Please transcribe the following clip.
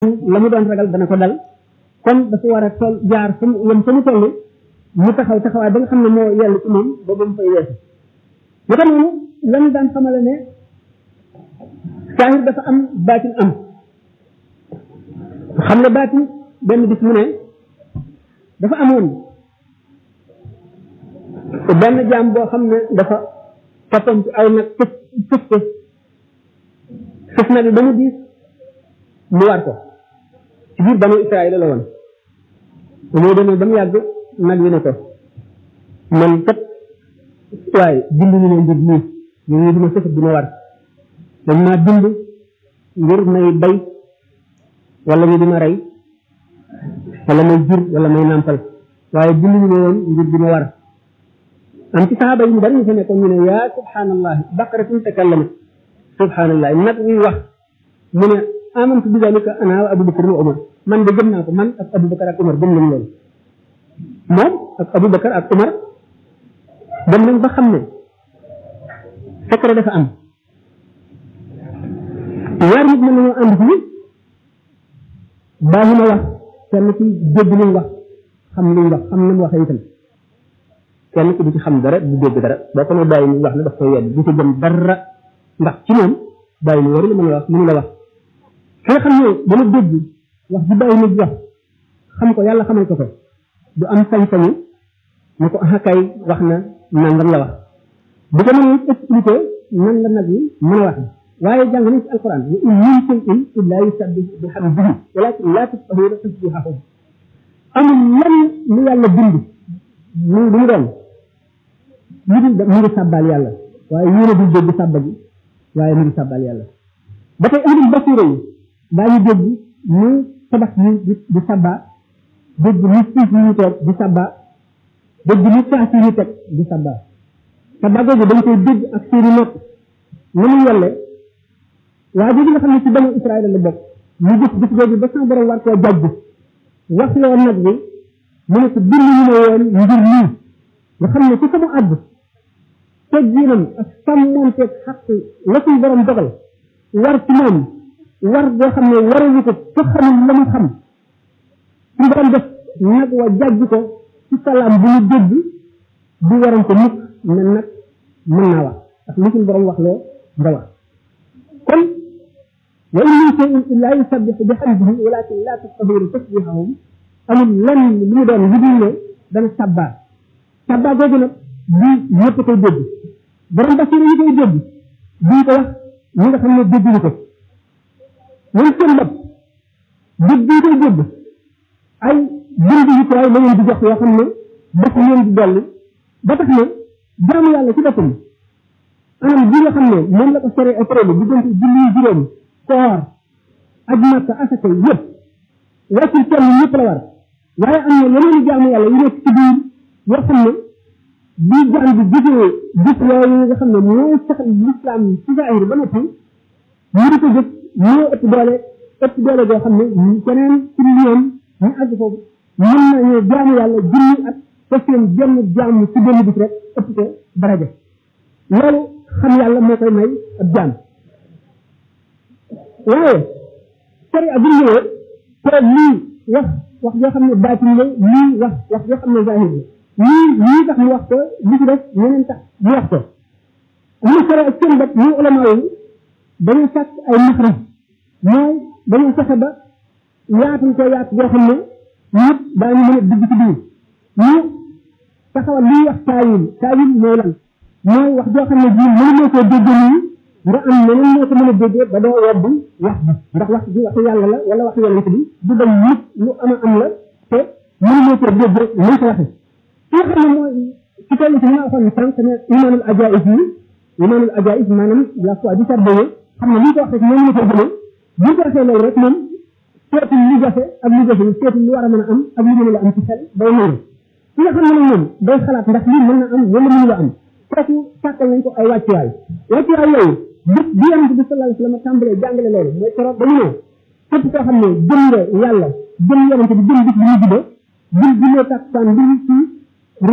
la mu doon ragal dana ko dal kon dafa war a toll jaar fa mu yem fa mu toll mu taxaw taxawaay ba nga xam ne moo yell ci moom ba ba mu fay weesu naka noonu lan daan xamale ne saahir dafa am baatin am xam ne baatin benn bis mu ne dafa amoon benn jaam boo xam ne dafa toppam ci aw nag fës fës ko fës na bi ba mu diis mu war ko ci biir banu Israël la woon moo demee ba mu yàgg nag wi ne ko man kat waaye bind ñu ne mbir nii ñu dima sëfat dima war dañ maa bind ngir may bay wala ñu dima rey wala may jur wala may nàmpal waaye bind ñu ne woon ngir dima war am ci saxaaba yi ñu bari ñu fa nekkoon ñu ne yaa subhanallah baqaratun takallamat subhanallah nag wi wax mu ne amantu bi dalika ana wa abubakar wa umar man de gëm naa ko man ak abubakar ak umar gëm nañ loolu moom ak abubakar ak umar dem nañ ba xam ne secret dafa am ñaar nit mën nañoo ànd fii baaxu na wax kenn ci dégg luñ wax xam luñ wax xam na mu waxee itam kenn ki du ci xam dara du dégg dara boo ko ne bàyyi mu wax ne daf koy wedd du ci gëm dara ndax ci moom bàyyi mu waru la mën a wax mënu la wax ki nga xam ne dana dégg wax ji bàyyi nit wax xam ko yàlla xamal ko ko du am sañ-sañu ne ko ah kay wax na nangam la wax bu ko mënee expliqué nan la nag yi mën a wax waaye jàng nañ ci alquran wa in min shay'in illa yusabbihu bihamdihi walakin la tafqahuna tasbihahum amul lan lu yàlla bind mu du mu doon mu ngi mu ngi sàbbaal yàlla waaye yéen a dul dégg sàbba gi waaye mu ngi sàbbaal yàlla ba tey ahlul basira yi daañu dégg mu tabax yi di di sabba dégg mu suuf yi ñu toog di sabba dégg mu saas yi ñu teg di sabba sabba googu dañ koy dégg ak seeni nopp na mu yelle waaye jooju nga xam ne ci banu Israël la bokk mu gis gis googu ba sama borom war koo jàjj wax loo nag bi mu ne ko bind ñu ne woon ngir nii nga xam ne ci sama àdd tegginam ak sàmmonteeg xaq la suñ borom dogal war ci moom war boo xam ne warawu ko fa xamul la mu xam suñ borom def nag wa jàjj ko ci salaam bu ñu dégg du waram ko mukk ne nag mën naa wax ak li suñ borom wax loo nga wax kon wa in min shay'in illa yusabbihu bihamdihi walakin la tafqahuna tasbihahum amul lenn lu mu doon lu dul ne dana sabbaa sabbaa googu nag bii ñëpp koy dégg borom basira yi koy dégg bii ko wax ñi nga xam ne dégguñu ko ñoom seen bopp dégg bii koy dégg ay bind yu tooy la leen di jox yoo xam ne daf leen di dolli ba tax ne jaamu yàlla ci boppam anam bi nga xam ne moom la ko sore épreuve diggante julli juróom koor aj makka asaka yëpp wàccul kenn ñëpp la war waaye am na yeneen jaamu yàlla yu nekk ci biir yoo xam ne bii jaam bi gisee gis yooyu nga xam ne mooy saxal lislaam ci zaahir ba noppi ñu di ko jëf moo ëpp doole ëpp doole goo xam ne keneen ci liyoon ñu àgg foofu mën nañu jaamu yàlla junni at te seen jenn jaamu ci benn bis rek ëpp ko daraja loolu xam yàlla moo koy may ab jaam waaye sari ak bu ñëwee te lii wax wax joo xam ne baatin la lii wax wax joo xam ne zahir la lii lii tax mu wax ko li ci def ñeneen tax mu wax ko mu sare ak seen bopp ñu ulama yi dañu sàkk ay maxraj mooy dañu fexe ba yaatul ko yaat boo xam ne ñëpp daañu mën a dugg ci biir ñu taxawal liy wax taawil taawil mooy lan mooy wax joo xam ne bii mënuloo koo déggee nii nga am leneen ñoo ko mën a déggee ba doo wedd wax bi ndax wax bi waxu yàlla la wala waxu yonent bi du dem nit lu ama am la te mënuloo koo dégg rek mën ko waxe ki nga xam ne mooy ci toll ci ma waxoon sànq ne imaanul ajaïs yi imaanul ajaïs maanaam la foi du cerveau xam ne li ñu ko wax rek moom la ko jëlee bu ñu ko waxee loolu rek moom seetul lu jafe ak lu jafe seetul lu war a mën a am ak lu mën a am ci xel day nangu ki nga xam ne nag moom day xalaat ndax lii mën na am wala mënu la am kooku sàkkal nañ ko ay wàccuwaay wàccuwaay yooyu bis bi yonent bi sallallahu alayhi wa sallam tàmbalee jàngale loolu mooy keroog dañu ne képp koo xam ne gëm nga yàlla gëm yonent bi gëm bis bi ñu jubee bul jullee takkusaan bi ci